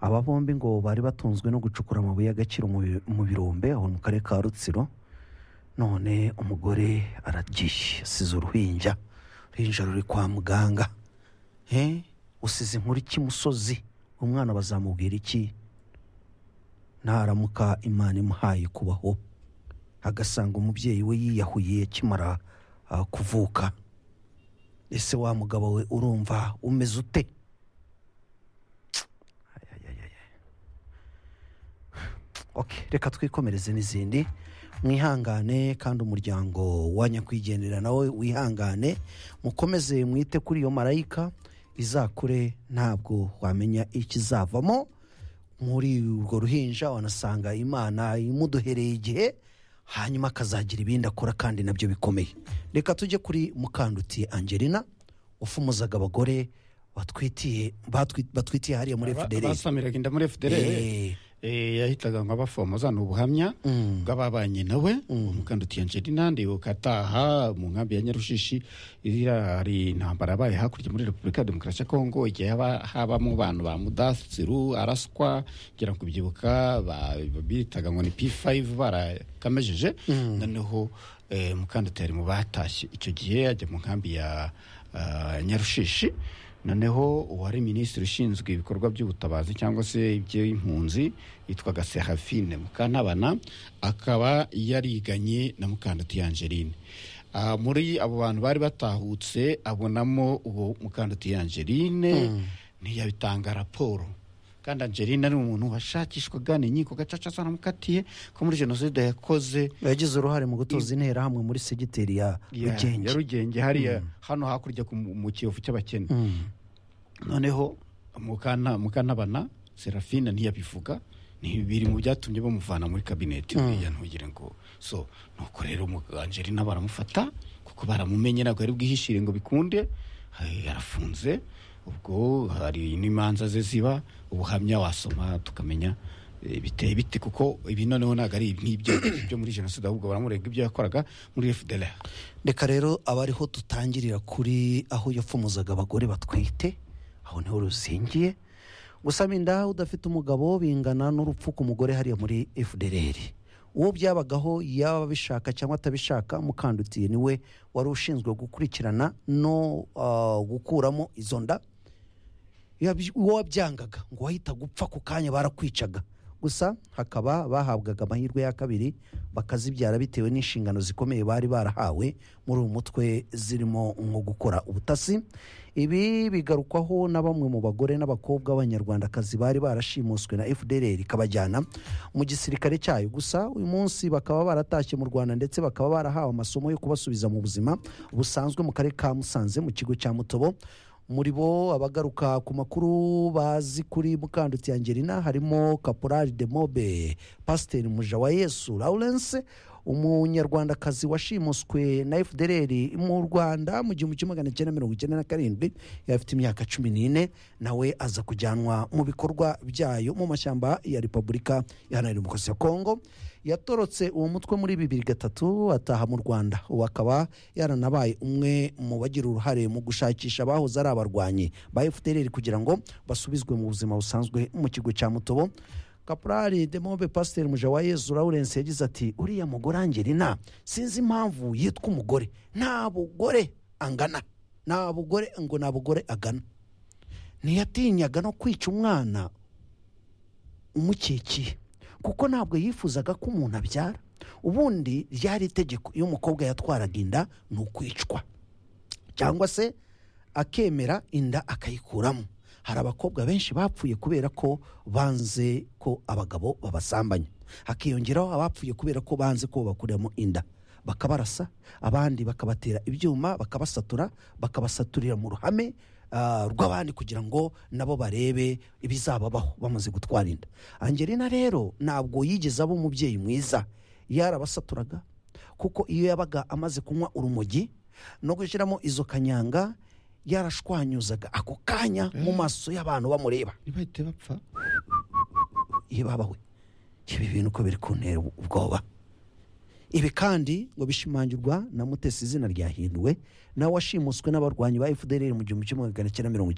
aba bombi ngo bari batunzwe no gucukura amabuye y'agaciro mu bi- mu birombe aho mu karere ka rutsiro none umugore aragiye asize uruhinja uruhinja ruri kwa muganga he usize inkuru iki musozi umwana bazamubwira iki ntaramuka imana imuhaye kubaho agasanga umubyeyi we yiyahuye akimara ah, kuvuka ese wa mugabo we urumva umeze ute Okay, reka twikomereze n'izindi mwihangane kandi umuryango wa nyakwigendera nawe wihangane mukomeze mwite kuri iyo marayika izakure ntabwo wamenya ikizavamo muri urwo ruhinja wanasanga imana imuduhereye igihe hanyuma akazagira ibindi akora kandi nabyo bikomeye reka tujye kuri mukanduti angelina ufumuzaga abagore batwitiye batwi- batwitiye hariya muri fdr basamiraga inda muri fdr Eh, yahitaga nka bafomoza ni ubuhamya bw'ababanye nawe umukandutiye angelina ndibuka ataha mu nkambi ya nyarushishi iriya hari intambara yabaye hakurya muri repubulika ya demokarasi ya kongo igihe haba habamo bantu ba mudasiru araswa ngira ngo kubyibuka ba- bitaga ngo ni p5 barakamejeje noneho eh, mukandutiye ari mu batashye icyo gihe ajya mu nkambi ya ah, nyarushishi noneho uwari minisitiri ushinzwe ibikorwa by'ubutabazi cyangwa se iby'impunzi yitwaga serafine mukantabana akaba yariganye na mukanduti angeline Ah, muri abo bantu bari batahutse abonamo uwo mukanduti angeline ntiyabitanga raporo kandi angeline ari umuntu washakishwaga ni inkiko gacaca zaramukatiye ko muri jenoside yakoze yagize uruhare mu gutoza interahamwe muri segiteri ya ya- rugenge ya rugenge hariya hano hakurya ku- mu kiyovu cy'abakene noneho mukana mukanabana serafina ntiyabivuga ni biri mu byatumye bamuvana muri kabineti buriya ntugire ngo so nuko rero umu- angelina baramufata kuko baramumenye ntabwo yari bwihishire ngo bikunde eh, yarafunze ubwo hari n'imanza ze ziba ubuhamya wasoma tukamenya eh, biteye bite kuko ibi noneho ntabwo ari nk'ibyo byo muri jenoside ahubwo baramurega ibyo yakoraga muri fdr reka rero abariho dutangirira kuri aho yapfumuzaga abagore batwite aho niho ruzingiye gusaba inda udafite umugabo bingana n'urupfu ku mugore hariya muri fdr uwo byabagaho yaba abishaka cyangwa atabishaka mukandutiye niwe wari ushinzwe gukurikirana no ah, gukuramo izo nda Yabyi- uwabyangaga ngo wahita gupfa ku kanya barakwicaga gusa hakaba bahabwaga amahirwe ya kabiri bakazibyara bitewe n'inshingano zikomeye bari barahawe muri uyu mutwe zirimo nko gukora ubutasi ibi bigarukwaho na bamwe mu bagore n'abakobwa b'abanyarwandakazi bari barashimuswe na fdr ikabajyana mu gisirikare cyayo gusa uyu munsi bakaba baratashye mu rwanda ndetse bakaba barahawe amasomo yo kubasubiza mu buzima busanzwe mu karere ka musanze mu kigo cya mutobo muri bo abagaruka ku makuru bazi kuri mukandutsi angelina harimo kaporari de mobe pasiteri muja wa yesu lawrence umunyarwandakazi washimuswe na fdr mu rwanda mu gihumbi kimwe magana cyenda mirongo icyenda na karindwi yari afite imyaka cumi n'ine nawe aza kujyanwa mu bikorwa byayo mu mashyamba ya repubulika iharanira demokarasi ya kongo yatorotse uwo mutwe muri bibiri gatatu ataha mu rwanda ubu akaba yaranabaye umwe mu bagira uruhare mu gushakisha abahoze ari abarwanyi ba fdr kugira ngo basubizwe mu buzima busanzwe mu kigo cya mutobo kaporari demobe pasiteri muja wa yezu lawrence yagize ati uriya mugore angelina sinzi impamvu yitwa umugore nta bugore angana nta bugore ngo nta bugore agana ntiyatinyaga no kwica umwana umukikiye kuko ntabwo yifuzaga ko umuntu abyara ubundi ryari itegeko iyo umukobwa yatwaraga inda ni ukwicwa cyangwa se akemera inda akayikuramo hari abakobwa benshi bapfuye kubera ko banze ko abagabo babasambanya hakiyongeraho abapfuye kubera ko banze ko babakuramo inda bakabarasa abandi bakabatera ibyuma bakabasatura bakabasaturira mu ruhame ah, rw'abandi kugira ngo nabo barebe ibizababaho bamaze gutwara inda angelina rero ntabwo yigeze aba umubyeyi mwiza yarabasaturaga kuko iyo yabaga amaze kunywa urumogi no gushyiramo izo kanyanga yarashwanyuzaga ako kanya mu maso y'abantu bamureba ntibahite bapfa iyo babawe ibi bintu uko biri kuntera ubwoba ibi kandi ngo bishimangirwa na mutesi izina ryahinduwe nawe washimuswe n'abarwanyi ba fdr mu gihumbi kimwe magana cyenda mirongo icyenda